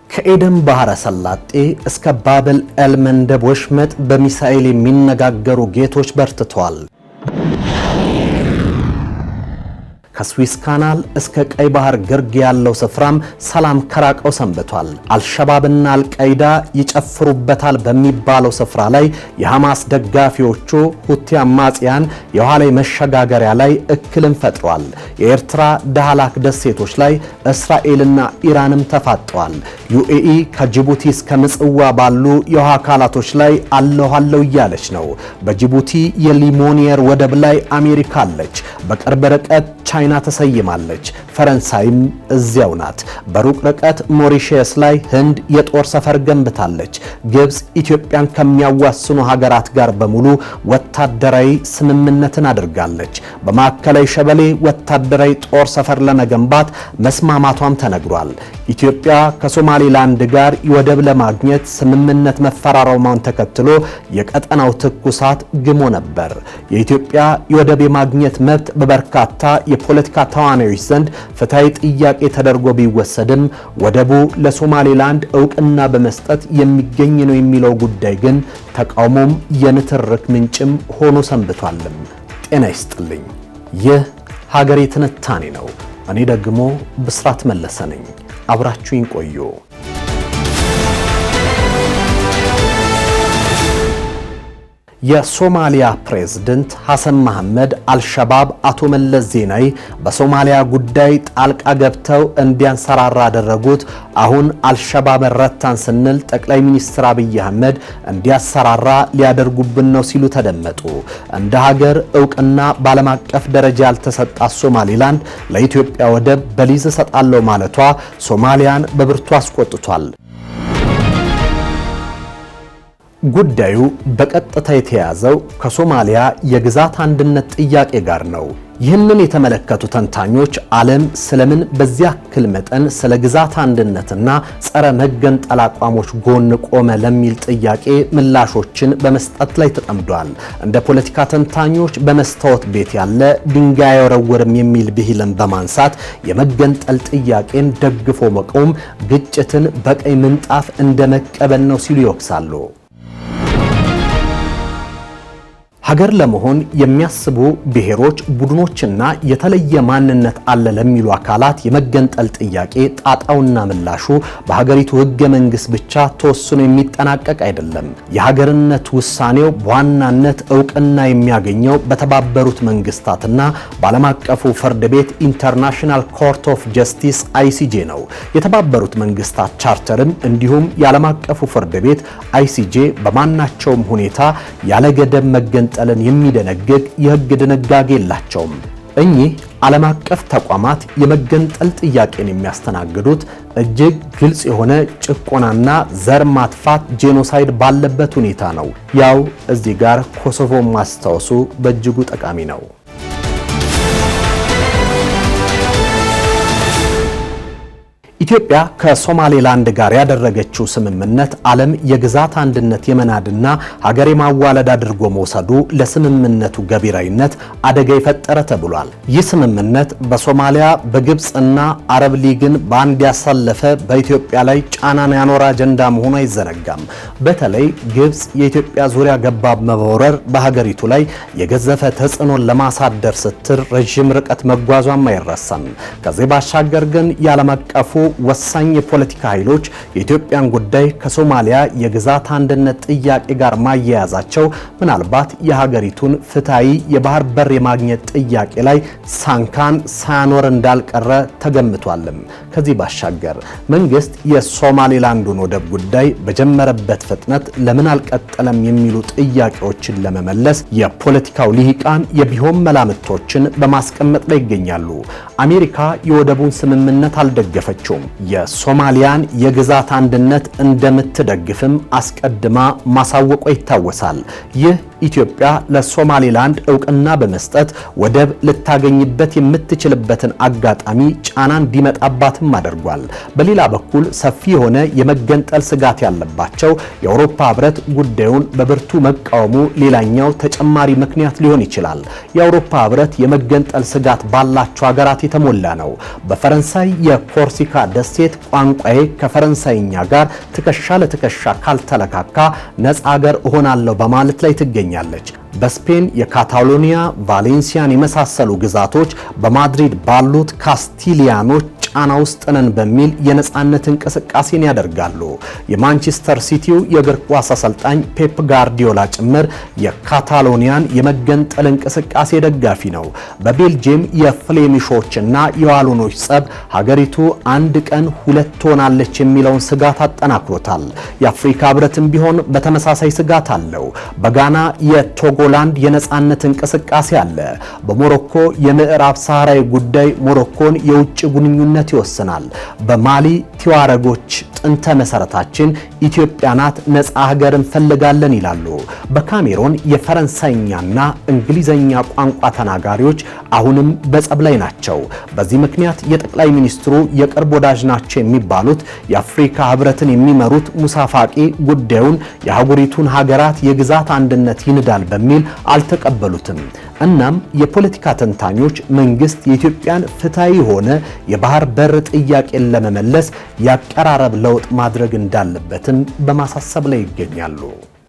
ከኤደን ባህረ ሰላጤ እስከ ባብል ኤልመንደብ ወሽመጥ በሚሳኤል የሚነጋገሩ ጌቶች በርትተዋል። ከስዊስ ካናል እስከ ቀይ ባህር ግርጌ ያለው ስፍራም ሰላም ከራቀው ሰንብቷል። አልሸባብና አልቃይዳ ይጨፍሩበታል በሚባለው ስፍራ ላይ የሐማስ ደጋፊዎቹ ሁቲ አማጽያን የውሃ ላይ መሸጋገሪያ ላይ እክልን ፈጥሯል። የኤርትራ ዳህላክ ደሴቶች ላይ እስራኤልና ኢራንም ተፋጠዋል። ዩኤኢ ከጅቡቲ እስከ ምጽዋ ባሉ የውሃ አካላቶች ላይ አለሁ አለሁ እያለች ነው። በጅቡቲ የሊሞኒየር ወደብ ላይ አሜሪካ አለች። በቅርብ ርቀት ቻይና ተሰይማለች። ፈረንሳይም እዚያው ናት። በሩቅ ርቀት ሞሪሼስ ላይ ህንድ የጦር ሰፈር ገንብታለች። ግብፅ ኢትዮጵያን ከሚያዋስኑ ሀገራት ጋር በሙሉ ወታደራዊ ስምምነትን አድርጋለች። በማዕከላዊ ሸበሌ ወታደራዊ ጦር ሰፈር ለመገንባት መስማማቷም ተነግሯል። ኢትዮጵያ ከሶማሌላንድ ጋር ወደብ ለማግኘት ስምምነት መፈራረሟን ተከትሎ የቀጠናው ትኩሳት ግሞ ነበር። የኢትዮጵያ የወደብ የማግኘት መብት በበርካታ የፖለቲካ ተዋናዮች ዘንድ ፍትሐዊ ጥያቄ ተደርጎ ቢወሰድም ወደቡ ለሶማሌላንድ እውቅና በመስጠት የሚገኝ ነው የሚለው ጉዳይ ግን ተቃውሞም የንትርክ ምንጭም ሆኖ ሰንብቷልም። ጤና ይስጥልኝ። ይህ ሀገሬ ትንታኔ ነው። እኔ ደግሞ ብስራት መለሰ ነኝ። አብራችሁኝ ቆዩ። የሶማሊያ ፕሬዝደንት ሐሰን መሐመድ አልሸባብ አቶ መለስ ዜናዊ በሶማሊያ ጉዳይ ጣልቃ ገብተው እንዲያንሰራራ አደረጉት። አሁን አልሸባብ ረታን ስንል ጠቅላይ ሚኒስትር አብይ አህመድ እንዲያሰራራ ሊያደርጉብን ነው ሲሉ ተደመጡ። እንደ ሀገር እውቅና በዓለም አቀፍ ደረጃ ያልተሰጣት ሶማሊላንድ ለኢትዮጵያ ወደብ በሊዝ እሰጣለሁ ማለቷ ሶማሊያን በብርቱ አስቆጥቷል። ጉዳዩ በቀጥታ የተያዘው ከሶማሊያ የግዛት አንድነት ጥያቄ ጋር ነው። ይህንን የተመለከቱ ተንታኞች ዓለም ስለምን በዚያ ያክል መጠን ስለ ግዛት አንድነትና ጸረ መገንጠል አቋሞች ጎን ቆመ ለሚል ጥያቄ ምላሾችን በመስጠት ላይ ተጠምዷል። እንደ ፖለቲካ ተንታኞች በመስታወት ቤት ያለ ድንጋይ አይወረውርም የሚል ብሂልን በማንሳት የመገንጠል ጥያቄን ደግፎ መቆም ግጭትን በቀይ ምንጣፍ እንደ መቀበል ነው ሲሉ ይወቅሳሉ። ሀገር ለመሆን የሚያስቡ ብሔሮች፣ ቡድኖችና የተለየ ማንነት አለ ለሚሉ አካላት የመገንጠል ጥያቄ ጣጣውና ምላሹ በሀገሪቱ ሕገ መንግስት ብቻ ተወስኖ የሚጠናቀቅ አይደለም። የሀገርነት ውሳኔው በዋናነት እውቅና የሚያገኘው በተባበሩት መንግስታትና በዓለም አቀፉ ፍርድ ቤት ኢንተርናሽናል ኮርት ኦፍ ጀስቲስ አይሲጄ ነው። የተባበሩት መንግስታት ቻርተርም እንዲሁም የዓለም አቀፉ ፍርድ ቤት አይሲጄ በማናቸውም ሁኔታ ያለ ገደብ መገንጠል ለን የሚደነግግ የህግ ድንጋጌ የላቸውም። እኚህ ዓለም አቀፍ ተቋማት የመገንጠል ጥያቄን የሚያስተናግዱት እጅግ ግልጽ የሆነ ጭቆናና ዘር ማጥፋት ጄኖሳይድ ባለበት ሁኔታ ነው። ያው እዚህ ጋር ኮሶቮ ማስታወሱ በእጅጉ ጠቃሚ ነው። ኢትዮጵያ ከሶማሌላንድ ጋር ያደረገችው ስምምነት ዓለም የግዛት አንድነት የመናድና ሀገር የማዋለድ አድርጎ መውሰዱ ለስምምነቱ ገቢራዊነት አደጋ የፈጠረ ተብሏል። ይህ ስምምነት በሶማሊያ በግብፅና አረብ ሊግን በአንድ ያሳለፈ በኢትዮጵያ ላይ ጫናን ያኖረ አጀንዳ መሆኑ አይዘነጋም። በተለይ ግብፅ የኢትዮጵያ ዙሪያ ገባብ መወረር በሀገሪቱ ላይ የገዘፈ ተጽዕኖን ለማሳደር ስትል ረዥም ርቀት መጓዟም አይረሳም። ከዚህ ባሻገር ግን የዓለም አቀፉ ወሳኝ የፖለቲካ ኃይሎች የኢትዮጵያን ጉዳይ ከሶማሊያ የግዛት አንድነት ጥያቄ ጋር ማያያዛቸው ምናልባት የሀገሪቱን ፍትሐዊ የባህር በር የማግኘት ጥያቄ ላይ ሳንካን ሳያኖር እንዳልቀረ ተገምቷልም። ከዚህ ባሻገር መንግስት የሶማሌላንዱን ወደብ ጉዳይ በጀመረበት ፍጥነት ለምን አልቀጠለም የሚሉ ጥያቄዎችን ለመመለስ የፖለቲካው ልሂቃን የቢሆን መላምቶችን በማስቀመጥ ላይ ይገኛሉ። አሜሪካ የወደቡን ስምምነት አልደገፈችውም። የሶማሊያን የግዛት አንድነት እንደምትደግፍም አስቀድማ ማሳወቋ ይታወሳል። ይህ ኢትዮጵያ ለሶማሌላንድ እውቅና በመስጠት ወደብ ልታገኝበት የምትችልበትን አጋጣሚ ጫና እንዲመጣባትም አድርጓል። በሌላ በኩል ሰፊ የሆነ የመገንጠል ስጋት ያለባቸው የአውሮፓ ሕብረት ጉዳዩን በብርቱ መቃወሙ ሌላኛው ተጨማሪ ምክንያት ሊሆን ይችላል። የአውሮፓ ሕብረት የመገንጠል ስጋት ባላቸው ሀገራት የተሞላ ነው። በፈረንሳይ የኮርሲካ ደሴት ቋንቋዬ ከፈረንሳይኛ ጋር ትከሻ ለትከሻ ካልተለካካ ነፃ አገር እሆናለሁ በማለት ላይ ትገኛለች። በስፔን የካታሎኒያ ቫሌንሲያን የመሳሰሉ ግዛቶች በማድሪድ ባሉት ካስቲሊያኖች ጫና ውስጥ ነን በሚል የነፃነት እንቅስቃሴን ያደርጋሉ። የማንቸስተር ሲቲው የእግር ኳስ አሰልጣኝ ፔፕ ጋርዲዮላ ጭምር የካታሎኒያን የመገንጠል እንቅስቃሴ ደጋፊ ነው። በቤልጅየም የፍሌሚሾችና የዋሎኖች ጸብ ሀገሪቱ አንድ ቀን ሁለት ትሆናለች የሚለውን ስጋት አጠናክሮታል። የአፍሪካ ሕብረትም ቢሆን በተመሳሳይ ስጋት አለው። በጋና የቶጎላንድ የነፃነት እንቅስቃሴ አለ። በሞሮኮ የምዕራብ ሰሃራዊ ጉዳይ ሞሮኮን የውጭ ግንኙነት ይወስናል። በማሊ ቲዋረጎች ጥንተ መሰረታችን ኢትዮጵያ ናት፣ ነፃ ሀገር እንፈልጋለን ይላሉ። በካሜሮን የፈረንሳይኛና እንግሊዘኛ ቋንቋ ተናጋሪዎች አሁንም በጸብ ላይ ናቸው። በዚህ ምክንያት የጠቅላይ ሚኒስትሩ የቅርብ ወዳጅ ናቸው የሚባሉት የአፍሪካ ሕብረትን የሚመሩት ሙሳ ፋቂ ጉዳዩን የአህጉሪቱን ሀገራት የግዛት አንድነት ይንዳል በሚል አልተቀበሉትም። እናም የፖለቲካ ተንታኞች መንግስት የኢትዮጵያን ፍትሐዊ ሆነ የባህር በር ጥያቄን ለመመለስ ያቀራረብ ለውጥ ማድረግ እንዳለበትም በማሳሰብ ላይ ይገኛሉ።